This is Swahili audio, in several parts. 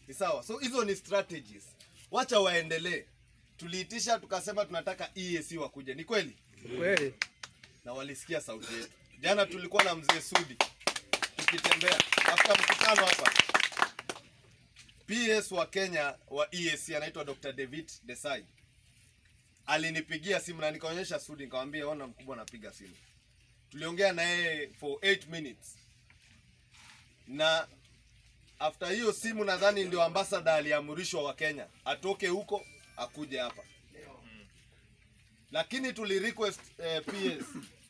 Ni sawa. So hizo ni strategies. Wacha waendelee. Tuliitisha tukasema tunataka EAC wakuje. Ni kweli? Kweli. Na walisikia sauti yetu. Jana tulikuwa na mzee Sudi tukitembea after mkutano hapa. PS wa Kenya wa EAC anaitwa Dr. David Desai alinipigia simu na nikaonyesha Sudi, nikamwambia ona, mkubwa anapiga simu. Tuliongea na yeye for 8 minutes, na after hiyo simu nadhani ndio ambassador aliamrishwa wa Kenya atoke huko akuje hapa, lakini tuli request eh, PS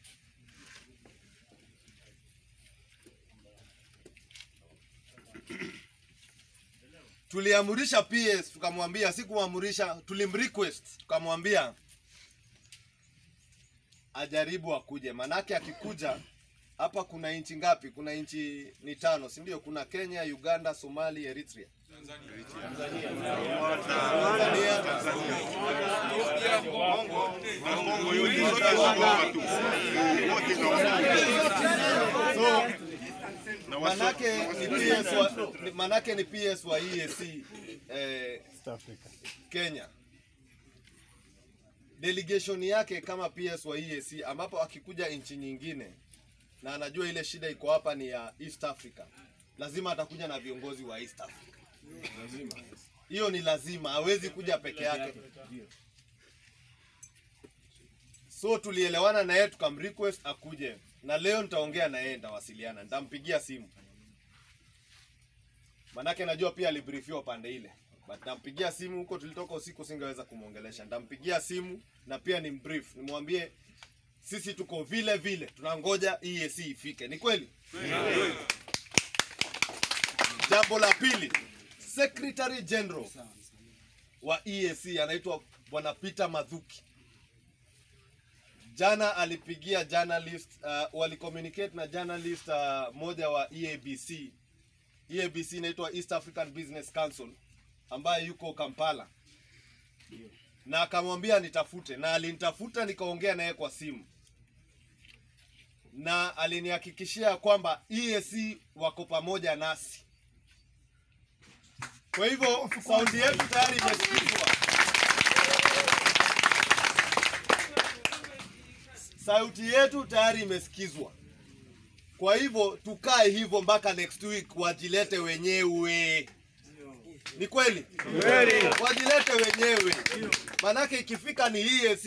tuliamurisha PS tukamwambia, si kumwamurisha, tulimrequest tukamwambia ajaribu akuje, manake akikuja hapa kuna nchi ngapi? Kuna nchi ni tano, si ndio? Kuna Kenya, Uganda, Somali, Eritrea, Tanzania, so manake ni PS wa, ni- manake ni PS wa EAC eh, Kenya delegation yake kama PS wa EAC, ambapo akikuja nchi nyingine na anajua ile shida iko hapa ni ya East Africa, lazima atakuja na viongozi wa East Africa. Hiyo ni lazima, hawezi kuja peke yake. So tulielewana na yeye tukamrequest akuje, na leo nitaongea na yeye, nitawasiliana, nitampigia simu manake najua pia alibriefiwa pande ile, but nampigia simu huko, tulitoka usiku, singeweza kumwongelesha. Nitampigia simu na pia ni mbrief, nimwambie sisi tuko vile vile, tunangoja EAC ifike. Ni kweli? Jambo la pili, Secretary General wa EAC anaitwa Bwana Peter Mathuki. Jana alipigia journalist uh, walicommunicate na journalist uh, moja wa EABC EABC inaitwa East African Business Council ambaye yuko Kampala, na akamwambia nitafute, na alinitafuta nikaongea naye kwa simu, na alinihakikishia kwamba EAC wako pamoja nasi. Kwa hivyo sauti yetu tayari imesikizwa, sauti yetu tayari imesikizwa. Kwa hivyo tukae hivyo mpaka next week wajilete wenyewe. Ni kweli? Kweli. Wajilete wenyewe. Manake ikifika ni hii